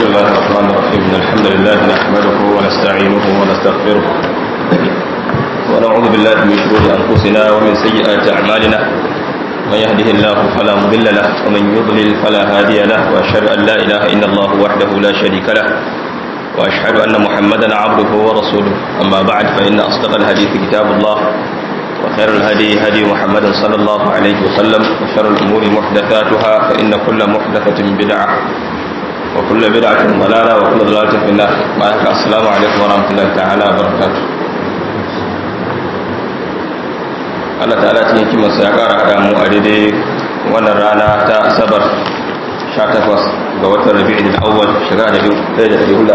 الله الرحمن الرحيم إن الحمد لله نحمده ونستعينه ونستغفره ونعوذ بالله من شرور أنفسنا ومن سيئات أعمالنا من يهده الله فلا مضل له ومن يضلل فلا هادي له وأشهد أن لا إله إلا الله وحده لا شريك له وأشهد أن محمدا عبده ورسوله أما بعد فإن أصدق الحديث كتاب الله وخير الهدي هدي محمد صلى الله عليه وسلم وشر الأمور محدثاتها فإن كل محدثة بدعة وكل بدعة ضلالة وكل ضلالة في النار معك السلام عليكم ورحمة الله تعالى وبركاته Allah ta'ala cikin kimansa ya ƙara haɗa mu a daidai wannan rana ta asabar 18 ga watan rabi'in al-awwal shekara da 1446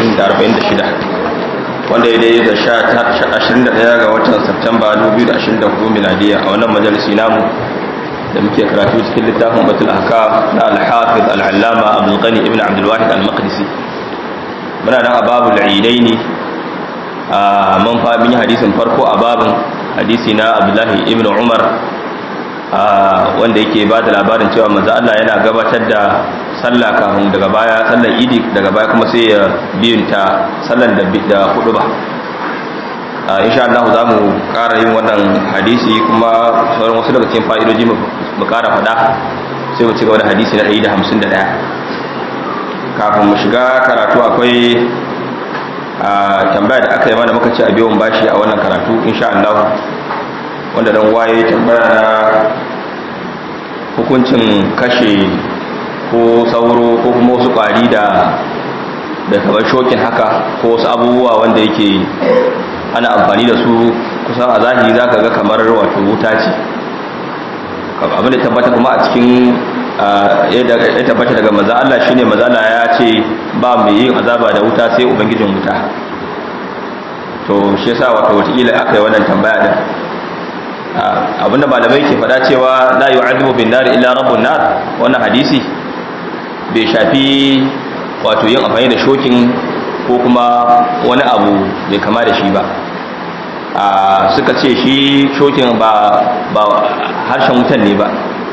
wanda ya daidai da 21 ga watan Septemba 2024 miladiya a wannan majalisi namu da muke karatu cikin littafin batul ahkam na al-hafiz al-allama abdul ghani ibn abdul wahid al-maqdisi muna nan a babul idaini a mun fa mun yi hadisin farko a babin hadisi na abdullahi ibn umar wanda yake ba da labarin cewa manzo Allah yana gabatar da sallah kafin daga baya sallar idi daga baya kuma sai ya biyunta sallar da da hudu ba insha Allah za mu ƙara yin wannan hadisi kuma sauran wasu daga cikin fa'idoji mu ƙara faɗa sai mu ci gaba da hadisi na 151 kafin mu shiga karatu akwai tambaya da aka yi mana muka ci a biyan bashi a wannan karatu insha Allah wanda dan waye tambaya na hukuncin kashe ko sauro ko kuma wasu ƙwari da da kamar shokin haka ko wasu abubuwa wanda yake ana amfani da su kusan a zahiri za ka ga kamar wato wuta ce abinda tabbata kuma a cikin ya tabbata daga maza Allah shine maza Allah ya ce ba mai yin azaba da wuta sai ubangijin wuta to shi yasa wato wataƙila aka yi wannan tambaya din abinda malamai ke faɗa cewa la yu'adhibu bin nar illa rabbun nar wannan hadisi bai shafi wato yin amfani da shokin ko kuma wani abu bai kama da shi ba suka ce shi shokin ba harshen wutan ne ba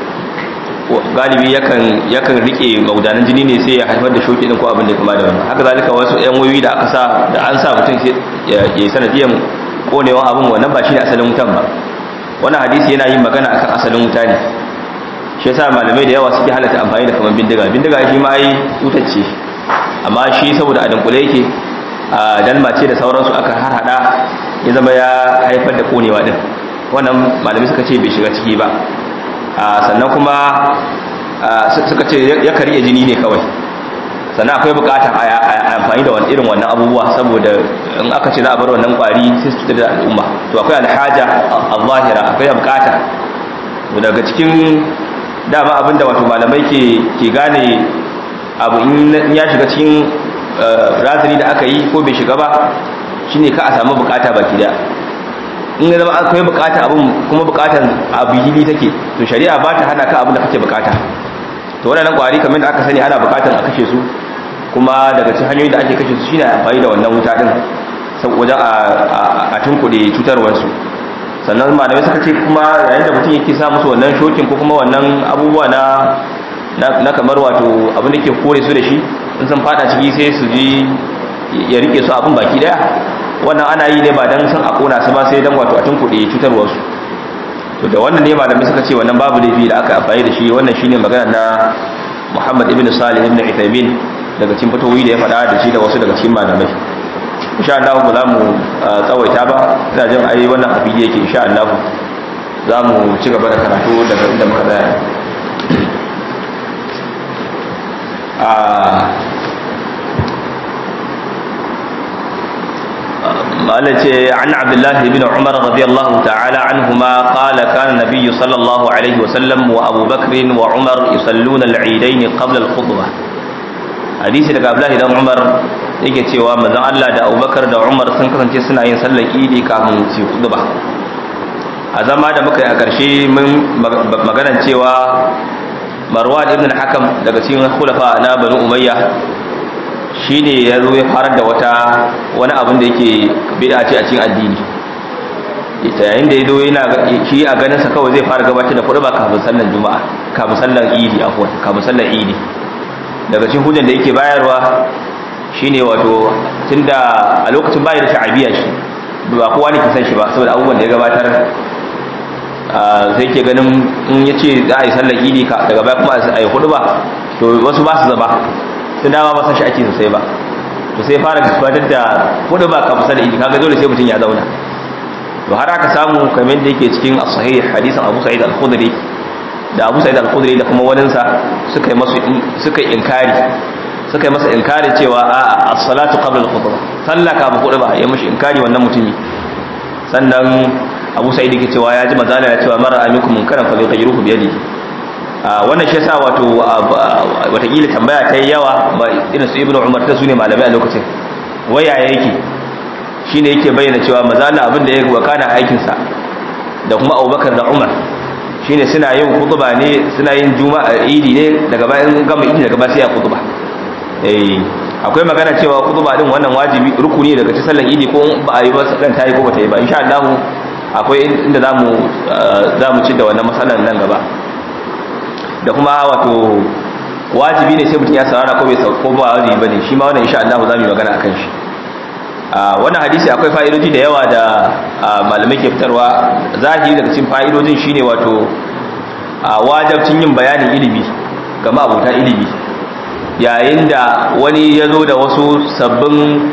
galibi yakan yakan rike maudanan jini ne sai ya haifar da shoki din ko abin da kama da wannan haka zalika wasu yan wayoyi da aka sa da an sa mutum sai ya yi sanadiyan konewan abin wannan ba shi ne asalin wutan ba wannan hadisi yana yin magana akan asalin wuta ne shi yasa malamai da yawa suke halatta amfani da kaman bindiga bindiga shi ma ai wutar ce amma shi saboda a dunkule yake a dalma ce da sauransu aka harhada ya zama ya haifar da konewa din wannan malamai suka ce bai shiga ciki ba sannan kuma suka ce ya karye jini ne kawai sannan akwai bukatar a amfani da irin wannan abubuwa saboda in aka ce za a bar wannan kwari sai su da al'umma to akwai alhaja al-zahira akwai bukata daga cikin dama abinda wato malamai ke gane abu in ya shiga cikin razani da aka yi ko bai shiga ba shine ka a samu bukata baki daya in ya zama akwai bukata abin kuma bukatan abu hili take to shari'a ba ta hana ka abin da kake bukata to waɗannan kwari kamar da aka sani ana bukatan a kashe su kuma daga cikin hanyoyin da ake kashe su shine amfani da wannan wuta din wajen a tunkuɗe cutarwarsu sannan malamai suka ce kuma yayin da mutum yake sa musu wannan shokin ko kuma wannan abubuwa na na kamar wato abin da ke kore su da shi in sun fada ciki sai su ji ya rike su abin baki daya wannan ana yi ne ba dan san a kona su ba sai dan wato a tunkuɗe cutarwar su to da wannan ne malamai suka ce wannan babu laifi da aka amfani da shi wannan shine magana na Muhammad ibn Salih ibn Uthaymeen daga cikin fatawoyi da ya faɗa da shi da wasu daga cikin malamai insha Allah ba za mu tsawaita ba ina jin ai wannan abin yake insha Allah za mu ci gaba da karatu daga inda muka tsaya قالت عن عبد الله بن عمر رضي الله تعالى عنهما قال كان النبي صلى الله عليه وسلم وأبو بكر وعمر يصلون العيدين قبل الخطبة حديث daga Abdullahi dan Umar yake cewa manzon Allah da Abubakar da Umar sun kasance suna yin sallar Idi kafin su khutba a zama da muka yi a ƙarshe mun maganar cewa Marwan ibn al-Hakam daga cikin khulafa na Bani Umayya shi ne ya zo ya farar da wata wani abin da yake bida ce a cikin addini ita yayin da ya zo yana shi a ganinsa kawai zai fara gabatar da kuɗi ba kafin sallar juma'a kafin sallar idi afwan kafin sallar idi daga cikin hujjan da yake bayarwa shine wato tunda a lokacin bayi da sha'abiya shi ba kowa ne ke san shi ba saboda abubuwan da ya gabatar sai ke ganin in ya ce za a yi sallar idi daga baya kuma a yi hudu ba to wasu ba su zaba sun dama ba san shi ake sosai ba to sai fara gabatar da hudu ba kafin sallar idi kaga dole sai mutum ya zauna to har aka samu kamar da yake cikin as-sahih hadisin Abu Sa'id al-Khudri da Abu Sa'id al-Khudri da kuma waninsa suka yi masu suka yi inkari suka yi masa inkari cewa a as-salatu qabla al-khutbah sallah kafin khutba ya mishi inkari wannan mutumi sannan Abu Sa'id yake cewa ya ji mazala ya cewa mara amikum munkaran fa yughayyiruhu bi yadihi wannan shi yasa wato watakila tambaya ta yi yawa irin su Ibn Umar ta sune malamai a lokacin waya yake shine yake bayyana cewa mazala abin da ya wakana aikin sa da kuma Abubakar da Umar shine suna yin khutba ne suna yin juma'a idi ne daga bayan gama idi daga bayan sai ya khutba eh akwai magana cewa khutba din wannan wajibi rukuni daga cikin sallan idi ko ba a yi ba sallan tayi ko ba ta yi ba insha Allah akwai inda zamu zamu ci da wannan masalan nan gaba da kuma wato wajibi ne sai mutum ya saurara ko bai ko ba wajibi bane shi ma wannan insha Allah zamu yi magana akan shi wannan hadisi akwai fa'idoji da yawa da malamai ke fitarwa zahiri daga cikin fa'idojin shine wato wajabcin yin bayanin ilimi ga ma'abuta ilimi yayin da wani ya zo da wasu sabbin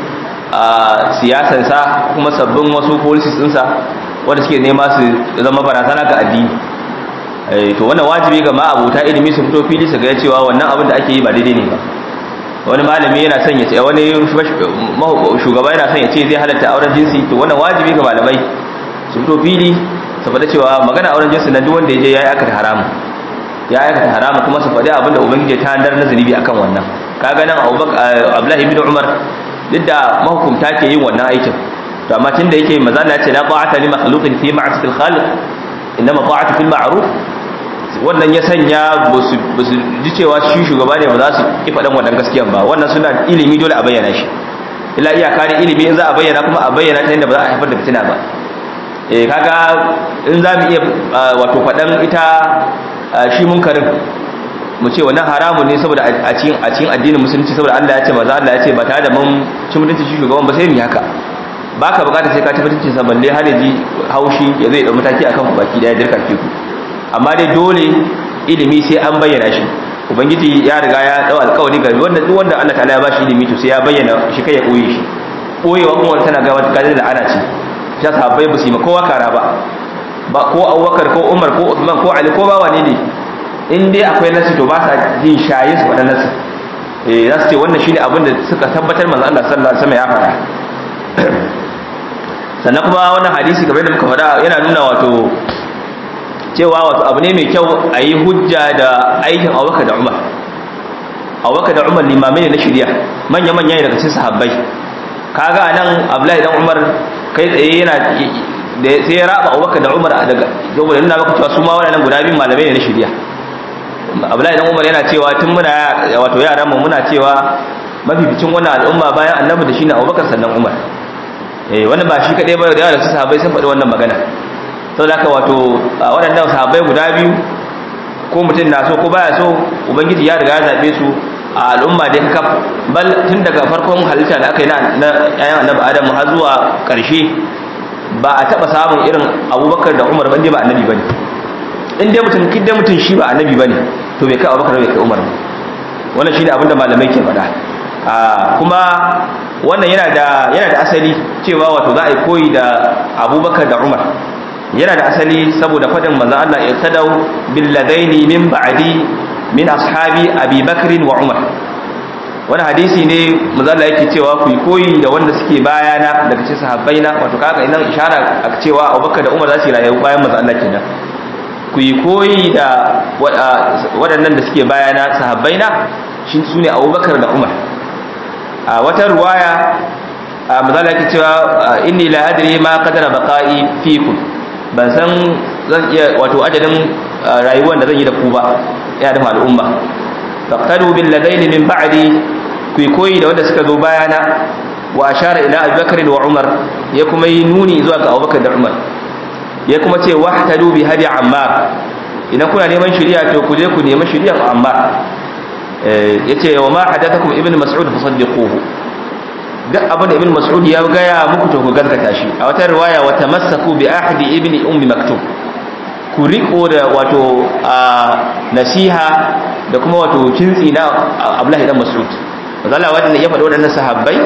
siyasansa kuma sabbin wasu policies ɗinsa wanda suke nema su zama barazana ga addini to wannan wajibi ga ma'abuta ilimi su fito fili su ga cewa wannan abin da ake yi ba daidai ne ba wani malami yana son ya ce wani shugaba yana son ya ce zai halatta auren jinsi to wannan wajibi ga malamai su fito fili su faɗa cewa magana auren jinsi na duk wanda ya je ya yi akata haramu ya aikata haramu kuma su faɗi abinda ubangiji ta handar na zunubi akan wannan kaga nan abdullahi ibn umar duk da mahukumta ke yin wannan aikin to amma tunda yake maza Allah ya ce la ta'ata li makhluqin fi ma'siyatil khaliq inma ta'atu fil ma'ruf wannan ya sanya ba su ji cewa shi shugaba ne ba za su ki faɗan wannan gaskiyan ba wannan suna ilimi dole a bayyana shi illa iyaka ne ilimi in za a bayyana kuma a bayyana ta yadda ba za a haifar da fitina ba eh kaga in za mu iya wato faɗan ita shi munkarin mu ce wannan haramun ne saboda a cikin a cikin addinin musulunci saboda Allah ya ce maza Allah ya ce ba tare da mun ci mutunci shi shugaban ba sai mu haka baka bukata sai ka ci mutuncin sa balle har yaji haushi ya zai da mataki akan ku baki daya dirka ku amma dai dole ilimi sai an bayyana shi ubangiji ya riga ya dau alƙawari ga wanda duk wanda Allah ta'ala ya bashi ilimi to sai ya bayyana shi kai ya koye shi koyewa kuma tana ga wata kaje da ana ci ta sahabbai ba su yi ma kowa kara ba ba ko abubakar ko umar ko usman ko ali ko ba wane ne in dai akwai nasi to ba sa jin shaye su faɗa nasi eh za su ce wannan shine abin da suka tabbatar manzo Allah sallallahu alaihi wasallam ya faɗa sannan kuma wannan hadisi kamar da muka faɗa yana nuna wato cewa wato abu ne mai kyau a yi hujja da aikin abubakar da umar abubakar da umar limamai ne na shirya manya-manya ne daga cikin sahabbai kaga nan abdullahi dan umar kai tsaye yana da sai ya raba abubakar da umar daga saboda nuna maka cewa su ma waɗannan guda biyun malamai ne na shirya abdullahi dan umar yana cewa tun muna wato yaran mu muna cewa mafificin wannan al'umma bayan annabi da shine abubakar sannan umar eh wannan ba shi kadai ba da yawa da su sahabbai sun faɗi wannan magana saboda haka wato waɗannan sahabbai guda biyu ko mutum na so ko baya so ubangiji ya riga ya zabe su a al'umma da ka bal tun daga farkon halitta da aka yi na ayan annabi adamu har zuwa ƙarshe ba a taba samun irin abubakar da umar ban ba annabi bane in dai mutum kidda mutum shi ba annabi bane to bai kai abubakar bai kai umar ba wannan shine abinda malamai ke faɗa kuma wannan yana da yana da asali cewa wato za a yi koyi da abubakar da umar yana da asali saboda fadin manzon Allah iqtadau bil ladaini min ba'di min ashabi abi bakr wa umar wani hadisi ne mazala yake cewa ku yi koyi da wanda suke bayana daga cikin sahabbai na wato kaga idan ishara a cewa Abubakar da Umar za su rayu bayan manzo Allah kenan ku yi koyi da waɗannan da suke bayana sahabbai na shi sune Abubakar da Umar a wata ruwaya mazala yake cewa inni la adri ma qadara baqa'i fikum ban san zan iya wato adadin rayuwar da zan yi da ku ba ya da al'umma faqtadu bil ladaini min ba'di ku koyi da wanda suka zo bayana wa ashara ila abubakar wa umar ya kuma yi nuni zuwa ga abubakar da umar ya kuma ce wahtadu bi hadi ammar idan kuna neman shari'a to ku je ku nemi shari'ar ammar yace wa ma hadathakum ibn mas'ud fasaddiquhu duk abin da ibn mas'ud ya gaya muku to ku gaskata shi a wata riwaya wa tamassaku bi ahdi ibn ummi maktum ku riko da wato nasiha da kuma wato kintsi na abdullahi dan mas'ud wazalla wanda ya faɗi waɗannan sahabbai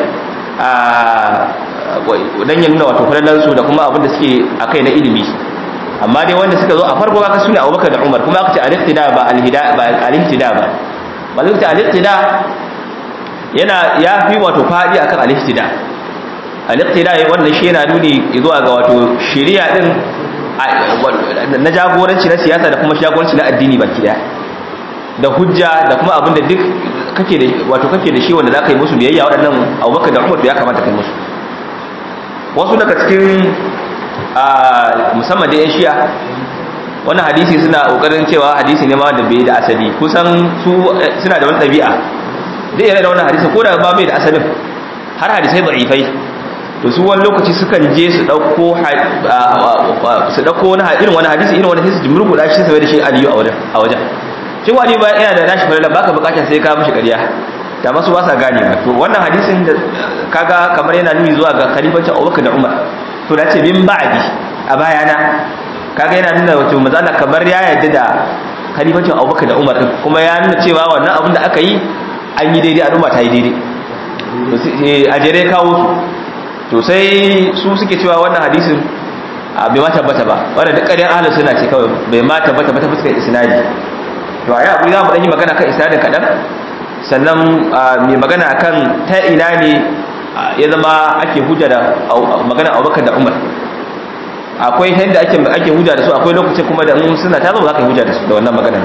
dan ya nuna wato falalan su da kuma abin da suke akai na ilimi amma dai wanda suka zo a farko aka sune Abubakar da Umar kuma aka ce al-ihtida ba al-hida ba al-ihtida ba balanta al-ihtida yana ya fi wato fadi akan al-ihtida al-ihtida wannan shi yana nuni zuwa ga wato shari'a din na jagoranci na siyasa da kuma jagoranci na addini baki daya da hujja da kuma abin da duk kake da wato kake da shi wanda zaka yi musu biyayya waɗannan Abubakar da Umar ya kamata kai musu wasu daga cikin musamman da 'yan shi'a wannan hadisi suna kokarin cewa hadisi ne ma da bai da asali kusan su suna da wani ɗabi'a zai yana da wannan hadisi ko da ba bai da asalin har hadisai da'ifai to su wani lokaci sukan je su ɗauko su ɗauko wani irin wani hadisi irin wani hadisi jimurku da shi sai da shi aliyu a wajen shi wani ba yana da nashi falala baka bukatar sai ka mishi ƙarya da masu ba sa gane ba to wannan hadisin da kaga kamar yana nuni zuwa ga khalifancin Abubakar da Umar to da ce min ba'di a bayana kaga yana nuna wato mazala kamar ya yarda da khalifancin Abubakar da Umar kuma ya nuna cewa wannan abin da aka yi an yi daidai al'umma ta yi daidai a jere kawo su to sai su suke cewa wannan hadisin bai ma tabbata ba wanda duk ƙaryar ahlus sunna ce kawai bai ma tabbata ba ta fuskar isnadi to a yi abu za mu ɗan yi magana kan isnadin kaɗan sannan mai magana akan ta ina ne ya zama ake hujja da magana abubakar da umar akwai yadda ake ake hujja da su akwai lokacin kuma da in suna ta zama za ka yi hujja da su da wannan magana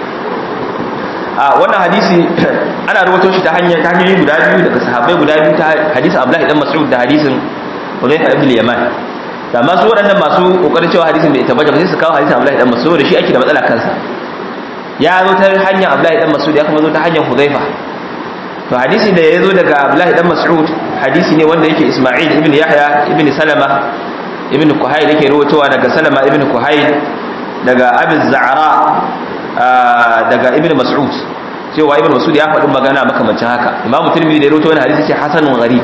a wannan hadisi ana rubuto shi ta hanyar ta hanyoyi guda biyu daga sahabbai guda biyu ta hadisin abdullahi dan mas'ud da hadisin Hudayfa ibn Yaman da masu waɗannan masu kokarin cewa hadisin bai tabbata ba sai su kawo hadisin abdullahi dan mas'ud da shi ake da matsala kansa ya zo ta hanyar abdullahi dan mas'ud ya kuma zo ta hanyar Hudayfa to hadisi da ya zo daga abdullahi dan mas'ud hadisi ne wanda yake Isma'il ibn Yahya ibn Salama ibn Kuhayl yake rawaitowa daga Salama ibn Kuhayl daga Abi Za'ra daga ibn Mas'ud cewa ibn Mas'ud ya faɗi magana makamancin haka Imam Tirmidhi da ya rawaito wannan hadisi ce hasanun gharib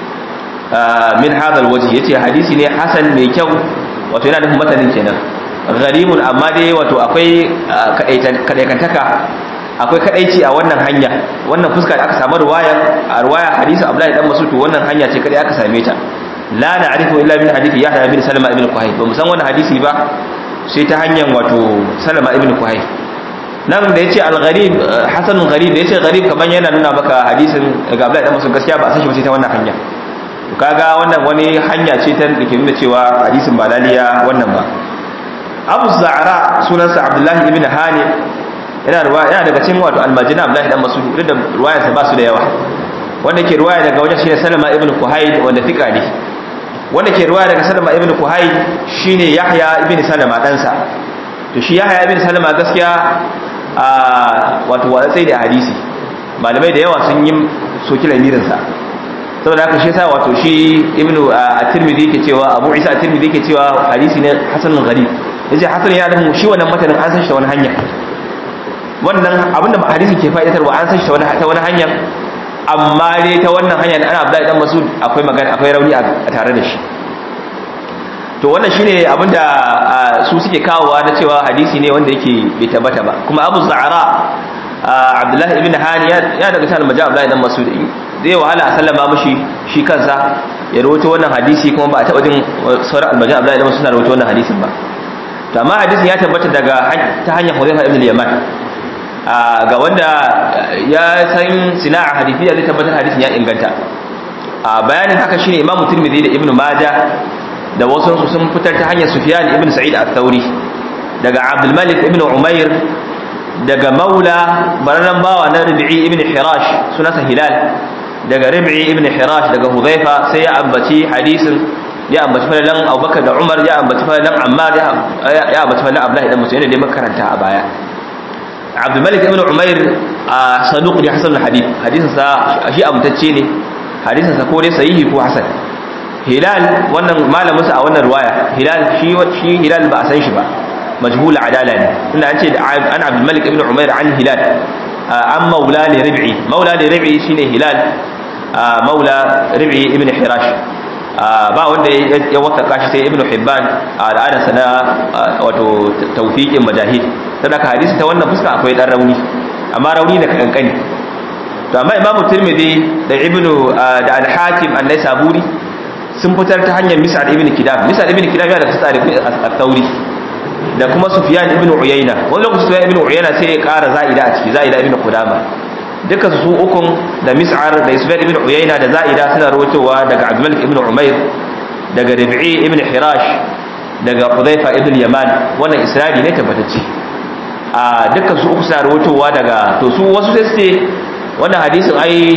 min hadha alwajh yace hadisi ne hasan mai kyau wato yana nufin matanin kenan gharibun amma dai wato akwai kadaikantaka akwai kadaici a wannan hanya wannan fuska da aka samu ruwaya a ruwaya hadisi Abdullahi dan Mas'ud wannan hanya ce kadai aka same ta la na'rifu illa min hadisi Yahya bin Salama ibn Quhayl ba mu san wannan hadisi ba sai ta hanyar wato Salama ibn Quhayl nan da yace al-gharib hasanun gharib da yace gharib kaman yana nuna maka hadisin daga Abdullahi dan Mas'ud gaskiya ba a san shi ba sai ta wannan hanya to kaga wannan wani hanya ce ta da ke nuna cewa hadisin ba laliya wannan ba Abu Za'ra sunansa Abdullahi ibn Hani yana ruwaya yana daga cikin wato almajina Abdullahi dan Mas'ud duk da ruwayarsa ba su da yawa wanda ke ruwaya daga wajen shine Salama ibn Kuhayl wanda fika ne wanda ke ruwaya daga Salama ibn Kuhayl shine Yahya ibn Salama ɗansa to shi Yahya ibn Salama gaskiya a wato watsai da hadisi malamai da yawa sun yi soki lamirin sa saboda haka shi yasa wato shi ibn at-Tirmidhi yake cewa Abu Isa at-Tirmidhi yake cewa hadisi ne hasanun gharib yace hasan ya da shi wannan matanin an san shi ta wani hanya wannan abinda hadisi ke fa'idatarwa an san shi ta wani hanyar amma dai ta wannan hanyar ana Abdullahi dan Mas'ud akwai magana akwai rauni a tare da shi to wannan shine abinda su suke kawowa na cewa hadisi ne wanda yake bai tabbata ba kuma Abu Za'ra Abdullahi ibn Hani ya daga cikin majal Abdullahi dan Mas'ud zai wahala a sallama mishi shi kansa ya rawaito wannan hadisi kuma ba a taba jin sauran almajal Abdullahi dan Mas'ud na rawaito wannan hadisin ba to amma hadisin ya tabbata daga ta hanyar Hudayfa ibn al-Yaman ga wanda ya san sina'a hadithiyya zai tabbatar hadisin ya inganta a bayanin haka shine Imam Tirmidhi da Ibn Majah da wasu su sun fitar ta hanyar Sufyan ibn Sa'id al-Thawri daga Abdul Malik ibn Umair daga Maula baranan bawa na Rabi'i ibn Hirash sunansa Hilal daga Rabi'i ibn Hirash daga Hudhaifa sai ya ambaci hadisin ya ambaci falalan Abubakar da Umar ya ambaci falalan Ammar ya ambaci falalan Abdullah ibn Mas'ud da makaranta a baya abdulmalik ibn umair a saduq ne hasan hadith hadisin sa shi amtacce ne hadisin sa ko dai sahihi ko hasan hilal wannan malamin sa a wannan riwaya hilal shi shi hilal ba a san shi ba majhul adala ne inda an ce an abdulmalik ibn umair an hilal an maula li rib'i maula li rib'i shine hilal maula rib'i ibn hirash ba wanda ya wasaka shi sai ibn hibban a al'adarsa na wato tawfiqin majahid sadaka hadisi ta wannan fuska akwai dan rauni amma rauni da kankani to amma imamu tirmidhi da ibnu da al-hakim an-naisaburi sun fitar ta hanyar mis'al ibn kidab mis'al ibn kidab yana da tsari at-tauri da kuma sufyan ibn uyayna wani lokaci sufyan ibn uyayna sai ya ƙara za'ida a ciki za'ida ibn qudama duka su ukun da mis'ar da sufyan ibn uyayna da za'ida suna rawaitowa daga abdul ibn umayr daga rabi'i ibn hirash daga hudhaifa ibn yaman wannan isra'i ne tabbatacce a dukkan su uku suna rawaitowa daga to su wasu sai su ce wannan hadisin ai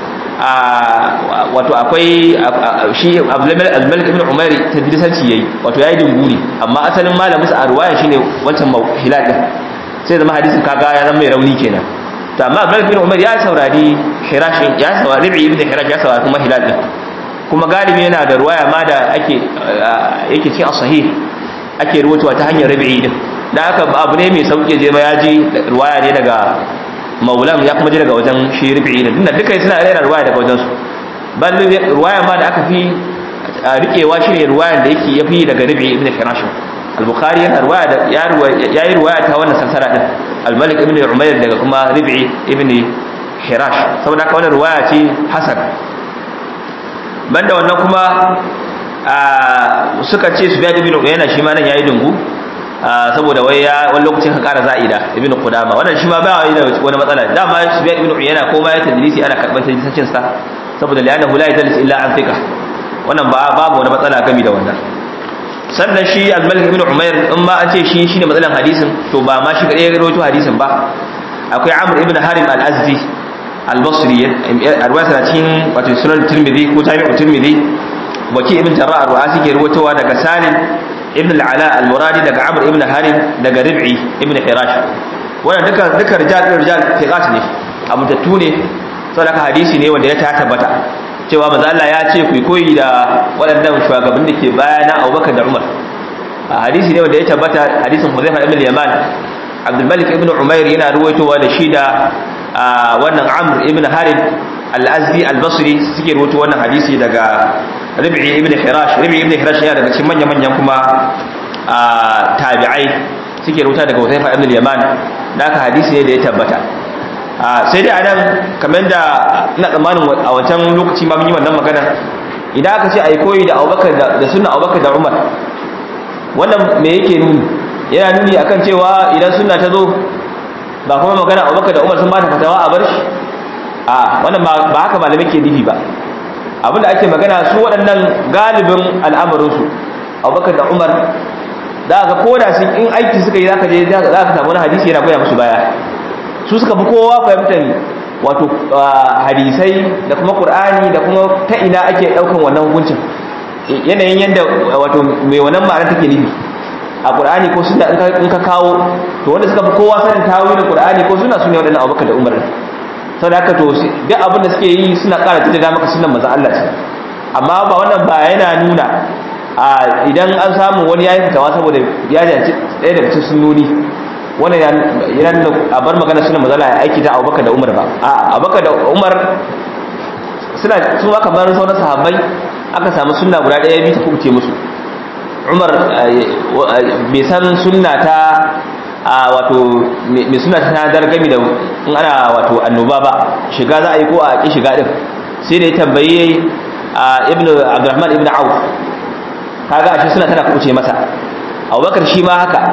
a wato akwai shi abdulmalik ibn umar tadrisanci yayi wato yayi dinguri amma asalin malamin sa a ruwaya shine wancan hilal din sai zama hadisin kaga ya zama mai rauni kenan to amma abdulmalik ibn umar ya saurari hirashin ya saurari rabi ibn hirash ya saurari kuma hilal din kuma galibi yana da ruwaya ma da ake yake cikin sahih ake ruwatuwa ta hanyar rabi'i din da aka abu ne mai sauki je ma ya ji ruwaya ne daga maulam ya kuma ji daga wajen shi rubi'i ne tunda duka suna rera ruwaya daga wajen su bal ruwaya ma da aka fi rikewa shine ruwayan da yake yafi daga rubi'i ibn hirash al-bukhari yana ruwaya da ya yi ruwaya ta wannan sansara din al-malik ibn umayr daga kuma rubi'i ibn hirash saboda haka wannan ruwaya ce hasan banda wannan kuma suka ce su biya ibn uyayna shi ma nan yayi dungu saboda wai ya wani lokacin ka kara za'ida ibn qudama wannan shi ma ba wani wani matsala dama sufyan ibn uyayna ko ma ya tadlisi ana karban tadlisin sa saboda li'annahu la yadlis illa an thiqa wannan ba babu wani matsala game da wannan sannan shi al-malik ibn umayr in ma an ce shi shine matsalan hadisin to ba ma shi kadai ya rawaito hadisin ba akwai amr ibn harim al-azdi al-basri arwaya sana cikin wato sunan tirmidhi ko jami'u tirmidhi waki ibn jarrah ar-ru'asi ke rawaitowa daga salim ibn al-ala al-muradi daga amr ibn harim daga rib'i ibn hirash wannan duka duka rijal rijal tiqat ne abutattu ne saboda hadisi ne wanda ya ta tabbata cewa manzo Allah ya ce ku koyi da waɗannan shugabannin da ke bayana Abubakar da Umar hadisi ne wanda ya tabbata hadisin Huzaifa ibn Yaman Abdul Malik ibn Umair yana ruwaitowa da shi da wannan Amr ibn Harim al-Azdi al-Basri suke ruwaito wannan hadisi daga Rabi'i ibn Hirash Rabi'i ibn Hirash yana daga cikin manyan-manyan kuma tabi'ai suke rubuta daga Huzaifa ibn Yaman da aka hadisi ne da ya tabbata sai dai anan kamar da ina tsammanin a wancan lokaci ma mun yi wannan magana idan aka ce ai koyi da Abubakar da sunna Abubakar da Umar wannan me yake nuni yana nuni akan cewa idan sunna ta zo ba kuma magana Abubakar da Umar sun ba ta fatawa a bar shi a wannan ba haka malamai ke nufi ba abinda ake magana su waɗannan galibin al'amarinsu abubakar da umar za ka koda sun in aiki suka yi za ka je za ka samu wani hadisi yana goya musu baya su suka fi kowa fahimtar wato hadisai da kuma ƙur'ani da kuma ta ina ake ɗaukan wannan hukuncin yanayin yadda wato mai wannan ma'ana take nufi a ƙur'ani ko suna in ka kawo to wanda suka fi kowa sanin tawilin ƙur'ani ko suna su ne waɗannan abubakar da umar sau da haka to duk abin da suke yi suna ƙara tattata maka sunan maza Allah ce amma ba wannan ba yana nuna a idan an samu wani yayin fitawa saboda ya janci ɗaya daga cikin sunnoni wannan yana nuna a bar magana sunan maza Allah ya aiki ta Abubakar da Umar ba a Abubakar da Umar suna su ma kamar sauran sahabbai aka samu sunna guda ɗaya biyu ta kubuce musu Umar bai san sunna ta a wato mai suna ta dargami da in ana wato annoba ba shiga za a yi ko a ƙi shiga ɗin sai da ya tambayi a ibn abdurrahman ibn auf kaga ashe suna tana kuce masa abubakar shi ma haka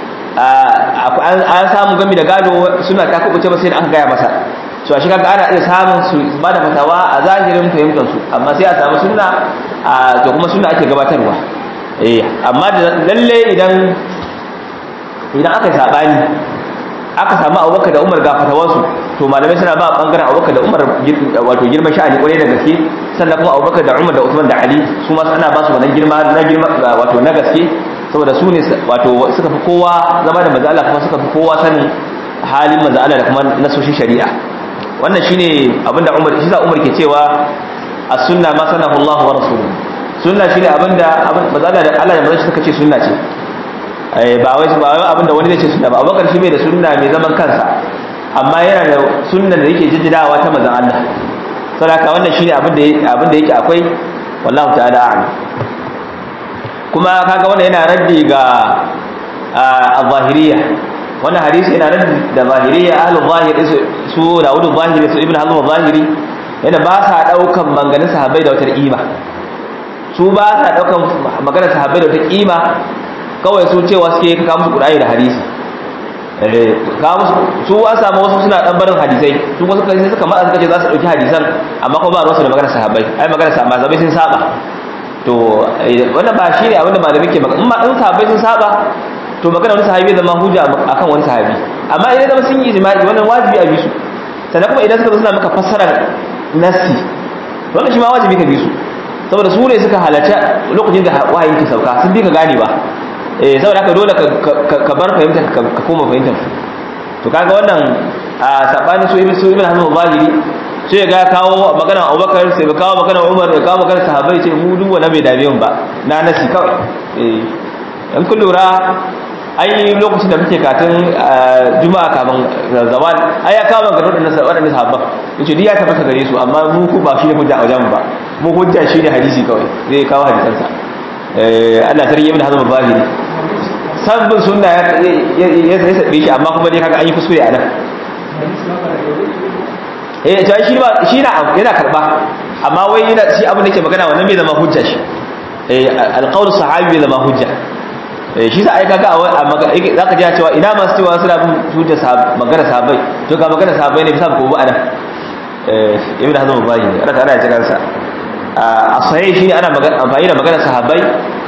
an samu gami da gado suna ta kuce masa sai da aka gaya masa so a shi kaga ana iya samun su ba da fatawa a zahirin fahimtar su amma sai a samu sunna a to kuma sunna ake gabatarwa eh amma da lalle idan idan aka yi saɓani aka samu abubakar da umar ga fatawarsu to malamai suna ba bangaren abubakar da umar wato girman sha'ani kwarai da gaske sannan kuma abubakar da umar da usman da ali su ma ana ba su wannan girma na girma wato na gaske saboda su ne wato suka fi kowa zama da mazala kuma suka fi kowa sanin halin mazala da kuma nasoshin shari'a wannan shine abinda umar shi za umar ke cewa as-sunna ma sanahu Allah wa rasuluhu sunna shine abinda mazala da Allah da manzon suka ce sunna ce ba wai ba wai abinda wani zai ce sunna ba abubakar shi bai da sunna mai zaman kansa amma yana da sunnan da yake jiddidawa ta manzon Allah saboda wannan shine abin da abin da yake akwai wallahu ta'ala a'lam kuma kaga wannan yana raddi ga al-zahiriyya wannan hadisi yana raddi da zahiriyya ahlul zahir su Dawud al-Zahiri su Ibn Hazm al-Zahiri yana ba sa daukan manganin sahabbai da wata kima su ba sa daukan maganar sahabbai da wata kima kawai su cewa suke ka musu Qur'ani da hadisi eh ka musu su an samu wasu suna dan barin hadisai su wasu kai suka matsa suka ce za su dauki hadisan amma ko ba ruwansu da maganar sahabbai ai maganar sahabbai sun saba to wannan ba shi ne abinda malami ke magana amma in sahabbai sun saba to magana wani sahabi zama hujja akan wani sahabi amma idan zama sun yi ijma'i wannan wajibi a bisu sannan kuma idan suka zo suna maka fassarar nasi wannan shi ma wajibi ka bisu saboda su ne suka halarci lokacin da wahayin ke sauka sun bi ka gane ba eh saboda haka dole ka bar fahimtar ka koma fahimtar to kaga wannan a sabani su ibn su ibn hazm al-zahiri sai ga kawo magana Abubakar sai ga kawo magana Umar ya kawo magana sahabbai ce mu duk wanda bai dame mu ba na nasi kawai eh in kun lura ai lokacin da muke katin juma'a kafin zawal ai ya kawo magana wadannan wadannan sahabban yace duk ya tabbata gare su amma mu ku ba shi ne hujja a wajen ba mu hujja shi ne hadisi kawai zai kawo hadisan sa eh Allah sarki ibn hazm al-zahiri sabbin sunna ya ya sabe shi amma kuma dai kaga an yi kuskure a nan eh to shi ba shi na yana karba amma wai yana shi abin da yake magana wannan bai zama hujja shi eh alqaul sahabi bai zama hujja eh shi sa ai kaga a zaka ji cewa ina masu cewa suna bin hujja magana sahabbai to ga magana sahabbai ne bisa ko ba anan eh ibn hazm bayi ana kana ya kansa a sahih shi ana magana amfani da magana sahabbai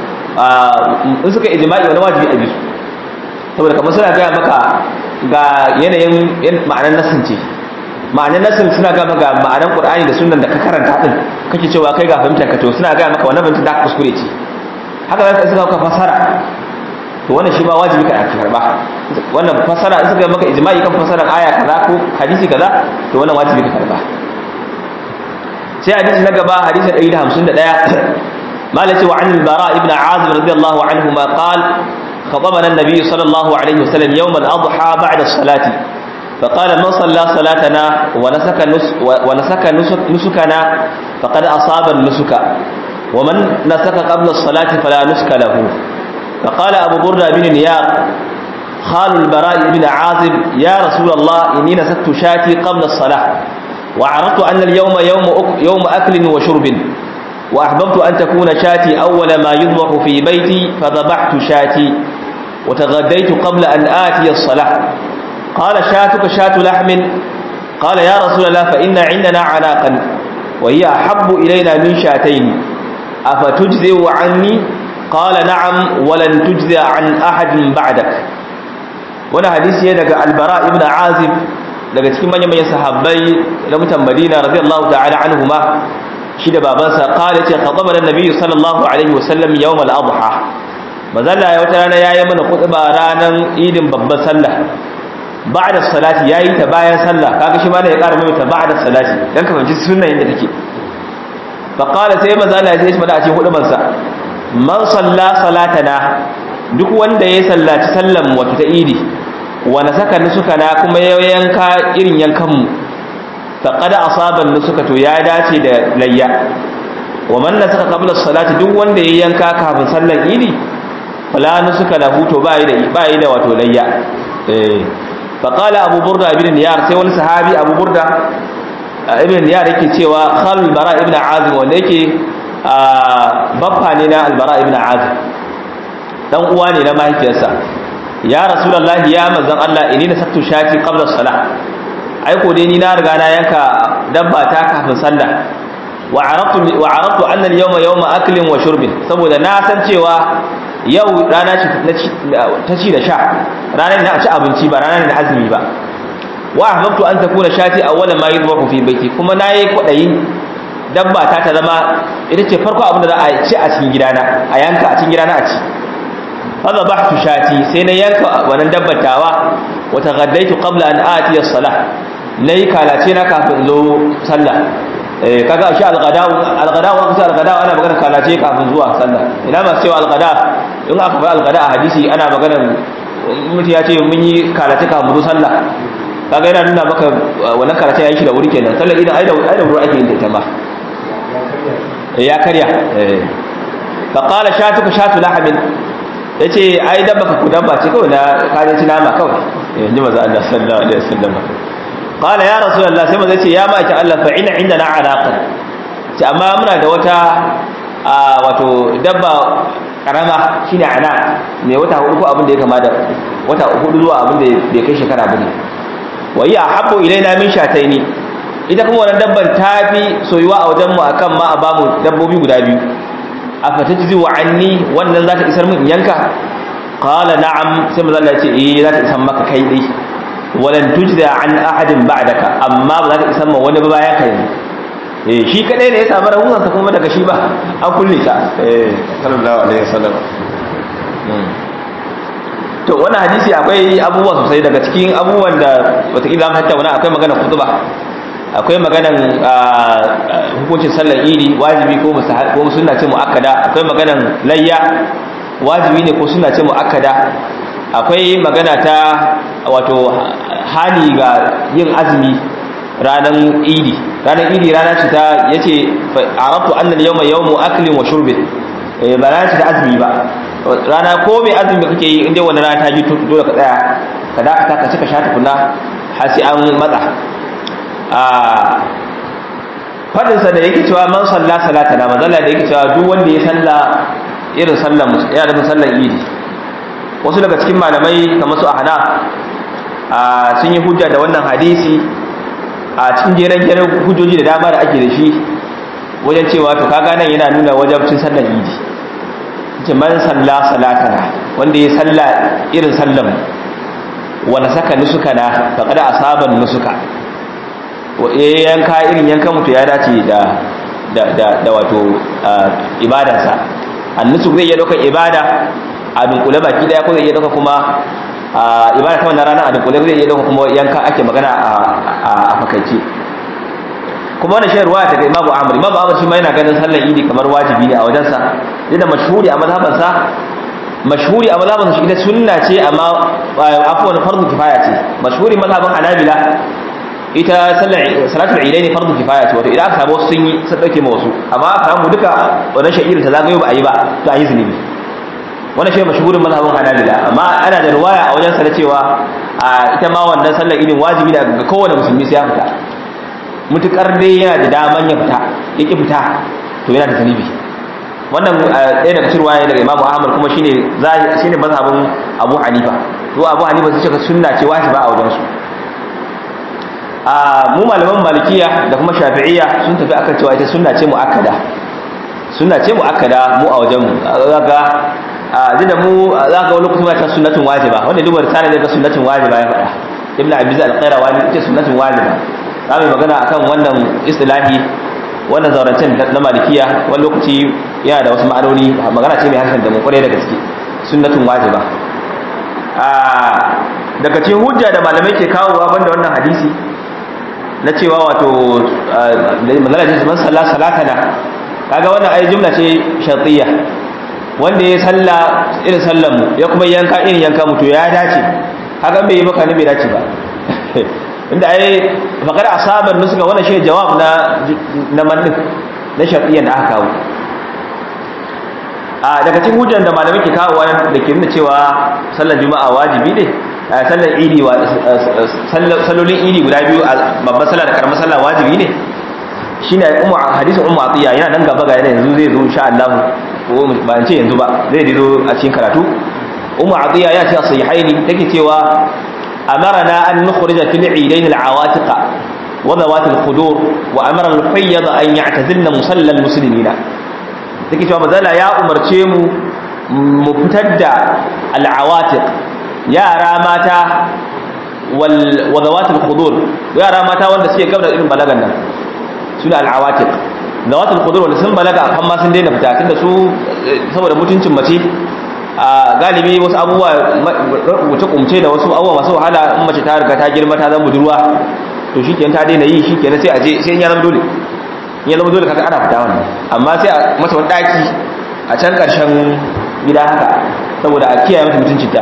in suka ijma'i wani wajibi a bisu saboda kamar suna gaya maka ga yanayin ma'anar nasin ce ma'anar nasin suna gaya maka ma'anar qur'ani da sunan da ka karanta din kake cewa kai ga fahimtar ka to suna gaya maka wannan fahimtar da ka kuskure ce haka zaka suka ka fasara to wannan shi ma wajibi ka karba wannan fasara in suka maka ijma'i kan fasarar aya kaza ko hadisi kaza to wannan wajibi ka karba sai hadisi na gaba hadisi 151 مالك وعن البراء بن عازب رضي الله عنهما قال خطبنا النبي صلى الله عليه وسلم يوم الأضحى بعد الصلاة فقال من صلى صلاتنا ونسك, نس ونسك نسك نسكنا فقد أصاب النسك ومن نسك قبل الصلاة فلا نسك له فقال أبو بردة بن نيار خال البراء بن عازب يا رسول الله إني نسكت شاتي قبل الصلاة وعرفت أن اليوم يوم, يوم أكل وشرب وأحببت أن تكون شاتي أول ما يذبح في بيتي فذبحت شاتي وتغديت قبل أن آتي الصلاة قال شاتك شات لحم قال يا رسول الله فإن عندنا عناقا وهي أحب إلينا من شاتين أفتجزئ عني قال نعم ولن تجزئ عن أحد بعدك وانا حديث يدك البراء ابن عازب daga cikin manyan manyan sahabbai na mutan Madina radiyallahu ta'ala anhuma shi da babansa kala ce khatabar annabi sallallahu alaihi wasallam yawm al-adha mazalla ya wata rana yayi mana khutba ranan idin babban sallah ba'da salati yayi ta bayan sallah kaga shi ma ne ya ƙara mai ta ba'da salati dan ka fahimci sunnan yadda take fa qala sai mazalla ya ce mana a cikin huduban sa man salla salatana duk wanda ya sallaci sallan wato ta idi wa nasaka nusukana kuma ya yanka irin yankan mu faqad asaba nusuka to ya dace da layya wa man nasaka qabla salati duk wanda ya yanka kafin sallar idi wala nusuka lahu to bai da bai da wato layya eh fa qala abu burda ibn niyar sai wani sahabi abu burda ibn niyar yake cewa khal bara ibn azim wanda yake baffa ne na albara ibn azim dan uwa ne na mahaifiyarsa ya rasulullahi ya manzon Allah inni nasaktu shati qabla salah aiko dai ni na riga na yanka dabba ta kafin sallah wa araftu wa araftu anna al-yawma yawma aklin wa shurbin saboda na san cewa yau rana ce ta ci da sha ranar da ci abinci ba ranar da azumi ba wa ahbabtu an takuna shati awwala ma yudbahu fi baiti kuma nayi kwadayin dabba ta ta zama ita ce farko abin da za a ci a cikin gidana a yanka a cikin gidana a ci fa bahtu shati sai na yanka wannan dabbar tawa wa taghaddaitu qabla an atiya as-salah nayi kalace na kafin zo sallah eh kaga shi al-ghada'u al-ghada'u an kusa al-ghada'u ana magana kalace kafin zuwa sallah ina ma cewa al-ghada in aka fara al-ghada a hadisi ana magana mutum ya ce mun yi kalace kafin zo sallah kaga yana nuna maka wannan karatu ya yi shi da wuri kenan sallar idan ai da ai da wuri ake yin ta ita ma ya karya fa qala shatuka shatu lahamin yace ai dabba ka ku dabba ce kawai na kajin ci nama kawai yanzu manzo Allah sallallahu alaihi wasallam qala ya rasulullah sai manzo yace ya ma ta Allah fa ina indana alaqan ce amma muna da wata wato dabba karama shine ana mai wata hudu ko abin da ya kama da wata hudu zuwa abin da bai kai shekara bane wa ya habbu ilaina min shataini ita kuma wannan dabban tafi soyuwa a wajen mu akan ma a bamu dabbobi guda biyu afatajzi wa anni wannan zata isar min in yanka qala na'am sai manzo Allah ya ce eh zata isar maka kai dai walan tujza an ahadin ba'daka amma ba za ta isar ma wani ba bayan ka yanzu eh shi kadai ne ya samu rahusa kuma daga shi ba an kulle ta eh sallallahu alaihi wasallam to wannan hadisi akwai abubuwa sosai daga cikin abubuwan da wataƙila an tattauna akwai magana kutuba akwai maganan hukuncin sallar idi wajibi ko ko sunna ce muakkada akwai maganan layya wajibi ne ko sunna ce muakkada akwai magana ta wato hani ga yin azumi ranar idi ranar idi rana ce ta yace arabtu annal yawma yawmu aklin wa shurbin ba rana ce ta azumi ba rana ko mai azumi kake yi inda wannan rana ta ji dole ka tsaya ka dakata ka cika shata kunna har sai an matsa a fadin sa da yake cewa man salla salata na mazalla da yake cewa duk wanda ya salla irin sallan ya da sallan idi wasu daga cikin malamai kamar su ahna sun yi hujja da wannan hadisi a cikin jeren jeren hujjoji da dama da ake da shi wajen cewa to kaga nan yana nuna wajabcin sallar idi ce man salla salatana wanda ya salla irin sallan wala saka nusukana faqad asaba nusuka ya yanka irin yanka mutu ya dace da da da, da wato ibadarsa annusuk zai iya dauka ibada a dunkule baki daya ko zai iya dauka kuma ibada ta wannan rana a dunkule zai iya dauka kuma yanka ake magana a fakaice kuma wannan shayar ruwaya daga imamu amr imamu amr shi ma yana ganin sallar idi kamar wajibi ne a wajensa yadda mashhuri a mazhabansa mashhuri a mazhabansa shi ita sunna ce amma afwan fardu kifaya ce mashhuri mazhaban hanabila ita sallar salatul idaini fardu kifaya ce wato idan aka samu wasu sun yi sun dauke ma wasu amma aka samu duka wannan sha'irin ta zagayo ba a yi ba to a yi zunubi wannan shi mashhurin mazhabin hanabila amma ana da ruwaya a wajensa na cewa ita ma wannan sallar idin wajibi ne ga kowane musulmi sai ya fita mutukar dai yana da daman ya fita ya ki fita to yana da zunubi wannan ɗaya daga cikin ruwaya daga imamu ahmad kuma shine shine mazhabin abu hanifa to abu hanifa sai ce sunna ce wajiba a wajensu a mu malaman malikiya da kuma shafi'iyya sun tafi akan cewa ita sunna ce muakkada sunna ce muakkada mu a wajenmu zaka a da mu zaka wani kuma ta sunnatun wajiba wanda duba risala ne ga sunnatun wajiba ya faɗa ibnu abiz al-qayrawani ita sunnatun wajiba za mu magana akan wannan istilahi wannan zaurancen na malikiya wani lokaci yana da wasu ma'anoni magana ce mai harshen da mu kwarai da gaske sunnatun wajiba daga cikin hujja da malamai ke kawowa banda wannan hadisi na cewa wato magana ce man salla salatana kaga wannan ai jumla ce shartiyya wanda ya salla irin sallan mu ya kuma yanka irin yanka mutu ya dace haka bai yi maka ne bai dace ba inda ai faqad asaban nusuka wannan shi jawab na na mannin na shartiyyan da aka kawo a daga cikin hujjar da malamai ke kawo da ke nuna cewa sallar juma'a wajibi ne sallar idi wa sallolin idi guda biyu babban sallah da karamar sallah wajibi ne shine ummu hadisin ummu atiya yana nan gaba ga yanzu zai zo insha Allah ko ba ce yanzu ba zai zo a cikin karatu ummu atiya ya ce sahihaini take cewa amarna an nukhrija fil idain al awatiq wa dawat al khudur wa amara al fayyad an ya'tazilna musalla al muslimina take cewa mazala ya umarce mu mu fitar da al awatiq yara mata wal wadawatul khudur yara mata wanda suke gaba da irin balagan nan suna al'awatik zawatul khudur wanda sun balaga kan ma sun daina fita tunda su saboda mutuncin mace a galibi wasu abubuwa wuce kumce da wasu abubuwa masu wahala in mace ta riga ta girma ta zama budurwa to shikenan ta daina yi shikenan sai a je sai ya zama dole ya zama dole kaga ana fita wannan amma sai a mata wani daki a can karshen gida haka saboda a kiyaye mata mutuncinta to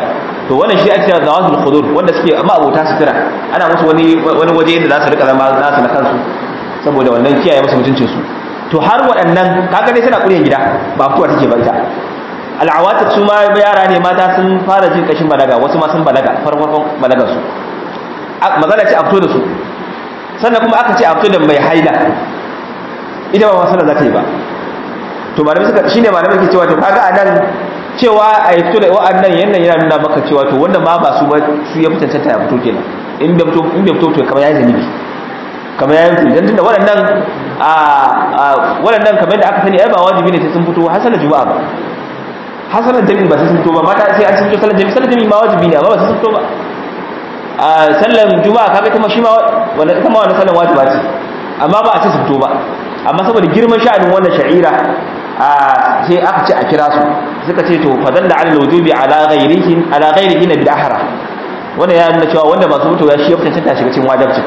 to wannan shi ake cewa zawatul khudur wanda suke amma abota sutura ana musu wani wani waje da za su rika zama nasu na kansu saboda wannan kiyaye musu mutuncin su to har waɗannan kaga dai suna ƙuryan gida ba fitowa take ba ita al'awatir su ma yara ne mata sun fara jin kashin balaga wasu ma sun balaga farkon balagar su magana ce a fito da su sannan kuma aka ce a fito da mai haila ita ba masana za ta yi ba to malamai suka shine malamai ke cewa to kaga anan cewa a fito da wa'annan yannan yana nuna maka cewa to wanda ma ba su ba su ya fitanta ta ya fito kenan in bai fito in bai fito to kamar yayi zanibi kamar yayi zanibi dan tunda waɗannan a waɗannan kamar da aka sani ai ba wajibi ne sai sun fito hasalan juma'a ba hasalan jami'i ba sai sun fito ba mata sai an sun fito sallan jami'i sallan jami'i ma wajibi ne amma ba sai sun fito ba a sallan juma'a kaga kuma shi ma wannan ita ma wannan sallan wajiba ce amma ba a ce su fito ba amma saboda girman sha'anin wannan sha'ira a sai aka ce a kira su suka ce to fadalla ala wujubi ala ghairihin ala ghairihin bil ahra wannan ya nuna cewa wanda masu mutuwa shi ya fice ta shiga cikin wajibci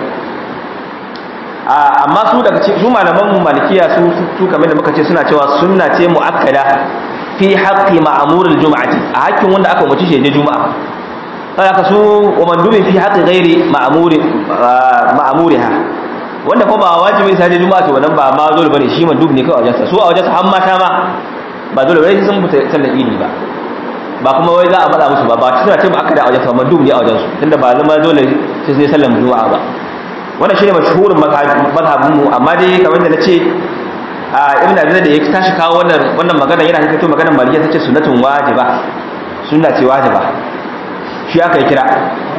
amma su daga su malaman mu malikiya su su kamar da muka ce suna cewa sunna ce muakkada fi haqqi ma'mur al-jum'ati a hakkin wanda aka umarci shi je juma'a haka su wa mandubi fi haqqi ghairi ma'muri ma'muriha wanda ko ba wajibi sai je juma'a to wannan ba ma dole bane shi mandub ne kawai a wajensa su a wajensa har mata ma ba dole bane sun fita sallar idi ba ba kuma wai za a faɗa musu ba ba suna ce ba aka da a wajensa mandub ne a wajensu tunda ba zama dole sai sai sallar juma'a ba wannan shine mashhurin mazhabin mu amma dai kamar da nace a ibn abi da ya tashi kawo wannan wannan magana yana hikato maganar malikiya tace sunnatun wajiba sunna ce wajiba shi aka yi kira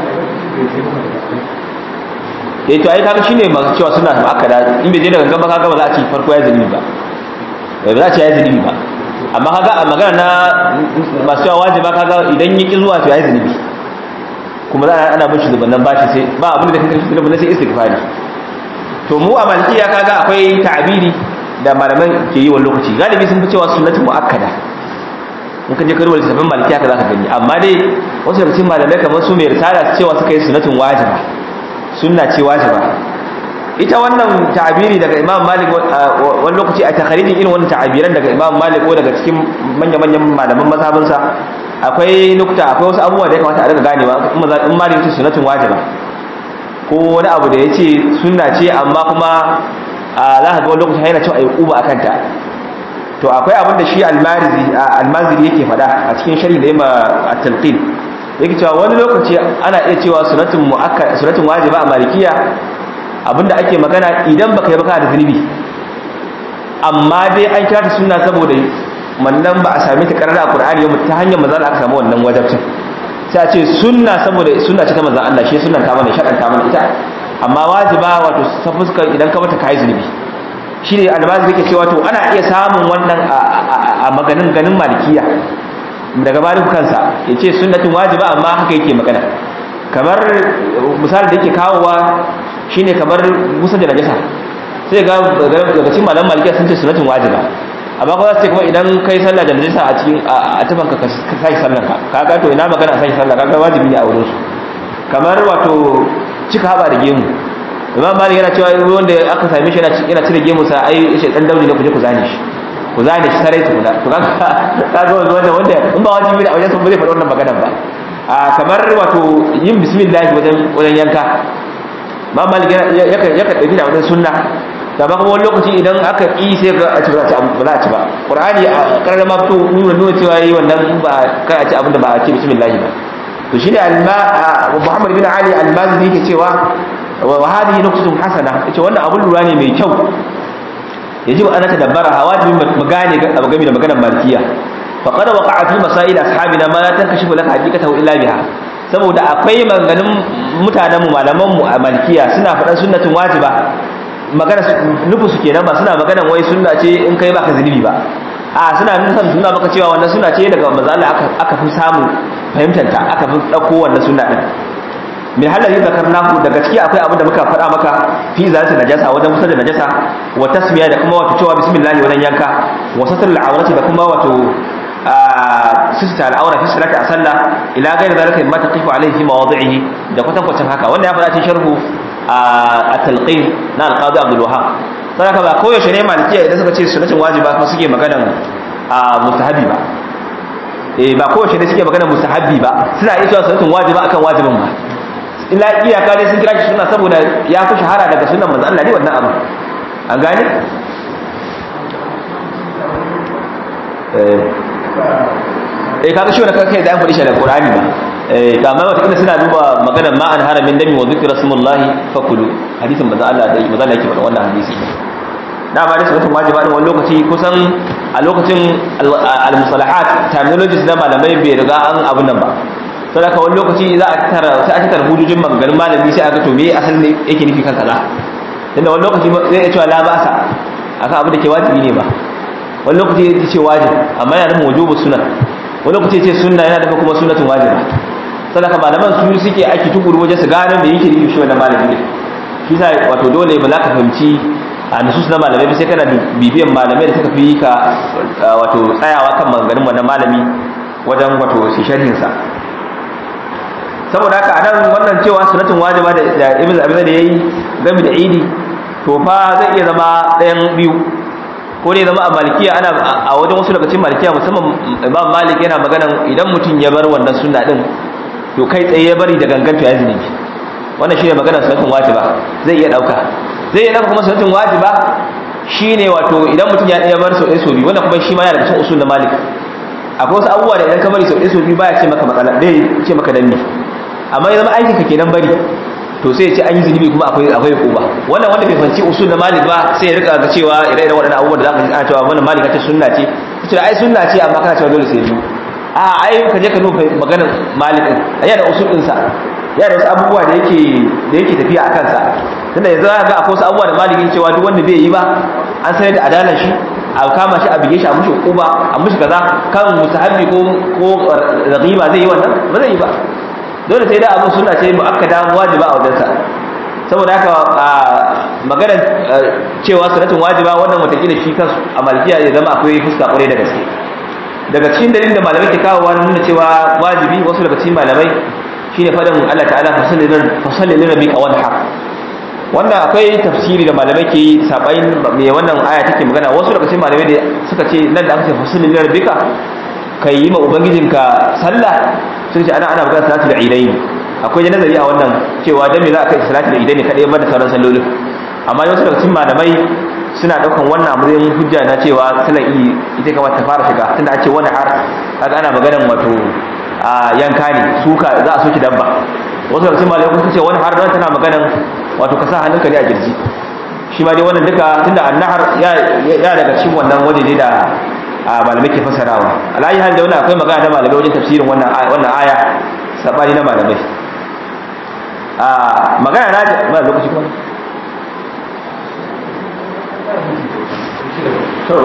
eh to ai kaga shine masu cewa suna ba aka da in bai je daga gaba kaga ba za a ci farko ya zalimi ba ba za a ci ya zalimi ba amma kaga a magana na masu cewa wajiba kaga idan yi ki zuwa to ya zalimi kuma za a ana bin shi zubannan bashi sai ba abin da kake shi zubannan sai istighfari to mu a malikiya kaga akwai ta'abiri da malaman ke yi wa lokaci galibi sun fi cewa sunnatu muakkada in ka je karuwar littafin malikiya ka za ka gani amma dai wasu daga cikin malamai kamar su mai risala cewa suka yi sunnatun wajiba sunna ce wajiba ita wannan ta'abiri daga imam malik wani lokaci a takharijin irin wannan ta'abiran daga imam malik ko daga cikin manya-manyan malaman mazhabinsa akwai nukta akwai wasu abubuwa da ya kamata a daga ganewa in malik ce sunnatun wajiba ko wani abu da ya ce sunna ce amma kuma za ka ga wani lokaci yana cewa a yi uba a kanta to akwai abin da shi almaziri yake faɗa a cikin shari da yamma a talqin yake cewa wani lokaci ana iya cewa sunatun mu'akkad sunatun wajiba a malikiya abinda ake magana idan baka yi baka da zunubi amma dai an kira ta sunna saboda wannan ba a sami ta karara a qur'ani yau ta hanyar manzon aka samu wannan wajibcin sai a ce sunna saboda sunna ce ta manzon Allah shi sunnan ta mana shaɗan ta mana ita amma wajiba wato ta fuskar idan ka mata kai zunubi shi ne almaziri yake cewa to ana iya samun wannan a maganin ganin malikiya daga maliku kansa ya ce sunnatin wajiba amma haka yake magana kamar misali da yake kawowa shine kamar musa da najasa sai ga daga cikin malam malikiya sun ce sunnatin wajiba amma kuma za su ce kuma idan kai sallah da najasa a cikin a tafan ka sai sallan ka kaga to ina magana sai sallah kaga wajibi ne a wurin su kamar wato cika haba da gemu imam malik yana cewa wanda aka same shi yana cire gemu sa ai shi dan dauri ne ku je ku zane shi ku zane shi sarai tukuna to kaga kaga wanda wanda in ba wajibi ne a wajen sun ba zai faɗi wannan maganar ba a kamar wato yin bismillah wajen wajen yanka imam malik yana yaka yaka dauki da wajen sunna da ba kuma wani lokaci idan aka yi sai ga a ci ba za a ci ba qur'ani a karar ma fito nuna nuna cewa yi wannan ba kai a ci abin da ba a ci bismillah ba to shine alma Muhammad bin Ali al-Mazini yake cewa wa hadhihi nuqtatun hasana yace wannan abun lura ne mai kyau yajibu an tadabbara hawajibi mu gane abu game da maganar malikiya fa qad waqa'a fi masail ashabina ma la tankashifu laka haqiqatahu illa biha saboda akwai maganganun mutanen mu malaman mu a malikiya suna faɗan sunnatin wajiba magana nufu su kenan ba suna maganan wai sunna ce in kai baka zunubi ba a suna nufin suna maka cewa wannan sunna ce daga manzo Allah aka aka fi samu fahimtar ta aka fi dauko wannan sunna din min halari zakarnahu daga ciki akwai abin da muka faɗa maka fi zalati najasa wajen kusa da najasa wa tasmiya da kuma wato cewa bismillah wajen yanka wa satr al-awrati da kuma wato sista al-awra fi salati a sallah ila ghairi zalika mimma taqifu alayhi fi mawadi'ihi da kwatankwacin haka wannan ya faɗa cikin sharhu at-talqin na al-qadi Abdul Wahhab saboda ba koyaushe ne malikiya idan suka ce sunnatin wajiba fa suke maganan mustahabi ba eh ba kowace ne suke magana mustahabbi ba suna iya cewa sunnatun wajiba akan wajibin ba illa iyaka dai sun kira shi sunna saboda ya fi shahara daga sunnan manzo Allah ne wannan abu an gane eh kaga shi wannan kai da an faɗi shi da Qur'ani ba eh to amma wata kila suna duba maganar ma an haramin dami wa zikra smullahi fakulu hadisin manzo Allah da manzo Allah yake faɗa wannan hadisi da ba da sunnatun wajiba din wani lokaci kusan a lokacin al-musalahat terminologies na malamai bai riga an abun nan ba to da wani lokaci za a tara sai a tara hujujin maganganun malami sai aka to me asalin ne yake nufi kan kaza tunda wani lokaci zai iya cewa la ba'sa akan abin da ke wajibi ne ba wani lokaci ya ce wajib amma yana nufin wujubu sunan wani lokaci ya ce sunna yana nufin kuma sunnatun wajiba sadaka malaman su suke aiki tukuru wajen su gane me yake nufi shi wannan malami ne shi sa wato dole ba za ka fahimci a nusus na malamai sai kana bibiyan malamai da suka fi ka wato tsayawa kan maganganun wannan malami wajen wato shi sharhin sa saboda haka anan wannan cewa sunnatun wajiba da ibnu abi da yayi game da idi to fa zai iya zama ɗayan biyu ko dai zama a malikiya ana a wajen wasu daga cikin malikiya musamman imam malik yana maganan idan mutum ya bar wannan sunna din to kai tsaye ya bari da ganganta ya zunubi wannan shine maganar sunnatun wajiba zai iya dauka zai iya dauka kuma sunnatun wajiba shine wato idan mutum ya ya bar sau ɗaya sau biyu wannan kuma shi ma yana daga cikin usul na malik akwai wasu abubuwa da idan ka bari sau ɗaya sau biyu baya ce maka matsala dai ce maka danni amma ya zama aikin ka kenan bari to sai ya ce an yi zunubi kuma akwai akwai kuba wannan wanda bai fanci usul na malik ba sai ya rika ga cewa ire-iren waɗannan abubuwan da za ka ji ana cewa wannan malik ce sunna ce ce ai sunna ce amma kana cewa dole sai biyu a ai ka je ka duba maganar malik din yana da usul ɗinsa yana da wasu abubuwa da yake da yake tafiya a kansa tunda yanzu za ga akwai wasu abubuwa da malik cewa duk wanda bai yi ba an sanar da adalar shi a kama shi a bige shi a mushi kuba a mushi kaza kan mustahabbi ko ko ragiba zai yi wannan ba zai yi ba dole sai da abin suna ce mu'akkada wajiba a wajensa saboda haka maganar cewa sunatun wajiba wannan watakila shi kansu a malikiya ya zama akwai fuska kwarai da gaske daga cikin dalilin da malamai ke kawo wani nuna cewa wajibi wasu daga cikin malamai shine fadin Allah ta'ala fasalli lil rabbika wanhar wannan akwai tafsiri da malamai ke yi sabayin me wannan aya take magana wasu daga cikin malamai da suka ce nan da aka ce fasalli lil rabbika kai yi ma ubangijinka sallah sun ce ana ana bukatar salatu da idaini akwai da nazari a wannan cewa dan me za a kai salatu da idaini kadai ba da sauran sallolin amma wasu daga cikin malamai suna daukan wannan a matsayin hujja na cewa sallar idi ita kamata ta fara shiga tunda an ce wani har kaga ana maganar wato a yanka ne suka za a soki dabba wasu daga cikin malamai kuma ce wani har dan tana maganar wato ka sa hannunka ne a girji shi ma dai wannan duka tunda annahar ya ya daga cikin wannan waje ne da malamai ke fasarawa alayi hal da wannan akwai magana da malamai wajen tafsirin wannan wannan aya sabani na malamai a magana na ba lokaci kuma to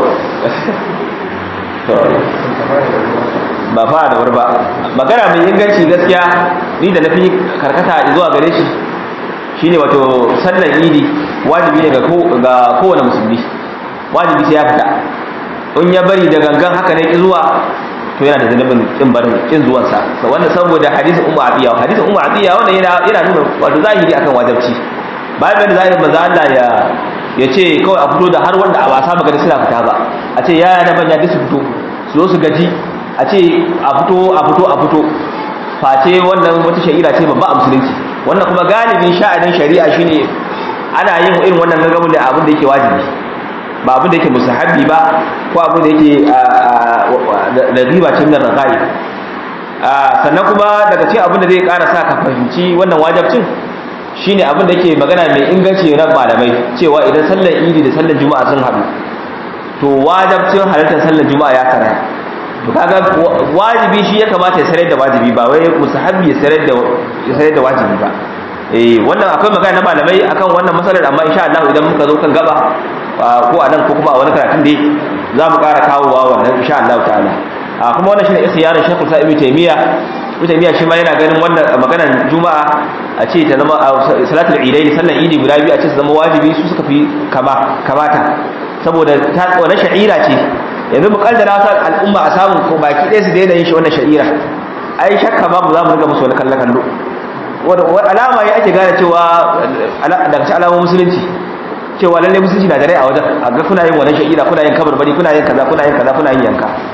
to ba fa da wuri ba magana mai inganci gaskiya ni da nafi karkata zuwa gare shi shine wato sallar idi wajibi ne ga kowane musulmi wajibi sai ya fita in ya bari da gangan haka ne zuwa to yana da zanubin kin barin kin zuwan sa wanda saboda hadisin ummu atiya hadisin ummu atiya wanda yana yana nuna wato zahiri akan wajibci bayan da zahiri manzo Allah ya ya ce kawai a fito da har wanda a wasa magana suna fita ba a ce yaya na banya su fito su zo su gaji a ce a fito a fito a fito face wannan wata shari'a ce babba a musulunci wannan kuma galibin sha'anin shari'a shine ana yin irin wannan gaggamin da abin da yake wajibi ba abin da yake musahabi ba ko abin da yake da riba ce min ragai sannan kuma daga cikin abin da zai ƙara sa ka fahimci wannan wajibcin shine abin da yake magana mai inganci na malamai cewa idan sallar idi da sallar juma'a sun haɗu to wajibcin halartar sallar juma'a ya karaya to kaga wajibi shi ya kamata ya sanar da wajibi ba wai musahabi ya sanar da ya sanar da wajibi ba eh wannan akwai magana na malamai akan wannan masalar amma insha Allah idan muka zo kan gaba ko a nan ko kuma a wani karatun dai za mu ƙara kawowa wannan insha Allah ta'ala a kuma wannan shine isiyarin Sheikh Musa Ibn Taymiyyah Ibn Taymiyyah shi ma yana ganin wannan maganar Juma'a a ce ta zama salatul Idain sallan Idi guda biyu a ce su zama wajibi su suka fi kama kamata saboda ta wannan sha'ira ce yanzu mu kaddara wata al'umma a samu ko baki ɗaya su daina yin shi wannan sha'ira ai shakka babu za mu riga musu wani kallon kallo wanda alama ya ake gane cewa daga ci alamomin musulunci cewa lalle musulunci na da rai a wajen a ga kuna yin wannan sha'ira kuna yin kabarbari kuna yin kaza kuna yin kaza kuna yin yanka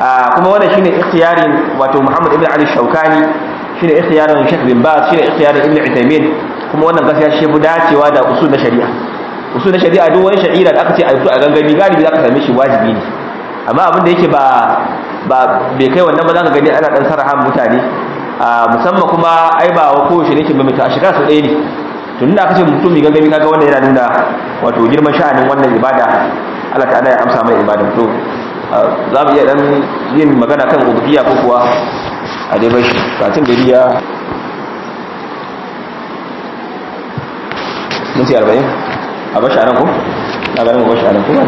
kuma wannan shine ikhtiyarin wato Muhammad ibn Ali Shawkani shine ikhtiyarin Sheikh bin Baz shine ikhtiyarin Ibn Uthaymeen kuma wannan gaskiya shi fi dacewa da usul na shari'a usul na shari'a duk wani shari'a da aka ce a fito a gangami galibi zaka same shi wajibi ne amma abin da yake ba ba bai kai wannan ba zaka gani ana dan sarahan mutane musamman kuma ai ba wa kowace ne ke mamita a shekara sau ɗaya ne tun da aka ce mutum mai gangami kaga wannan yana nuna wato girman sha'anin wannan ibada Allah ta'ala ya amsa mai ibada to za mu iya dan yin magana kan ubudiyya ko kuwa a dai bai kacin gari ya minti arba'in a bashi a nan ko? na ganin bashi a nan ko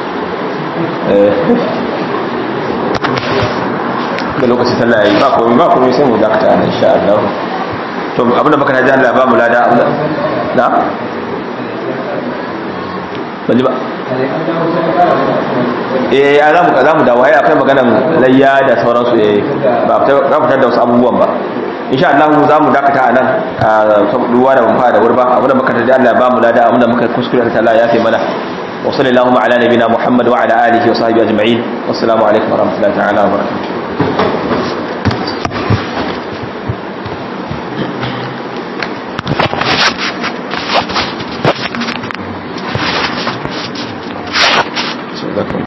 da lokacin sallah yi ba komai ba komai sai mu dakata nan insha Allah to abinda baka na ji Allah ba mu lada Allah na banji ba eh a za mu za mu dawo ai akwai maganan layya da sauransu eh ba za mu tada wasu abubuwan ba insha Allah za mu dakata a nan ruwa da ban fara da wurba abinda muka tada Allah ba mu lada abinda muka kuskure ta Allah ya fi mana wa sallallahu ala nabina Muhammad wa ala alihi wa sahbihi ajma'in wassalamu alaikum wa rahmatullahi ta'ala wa barakatuh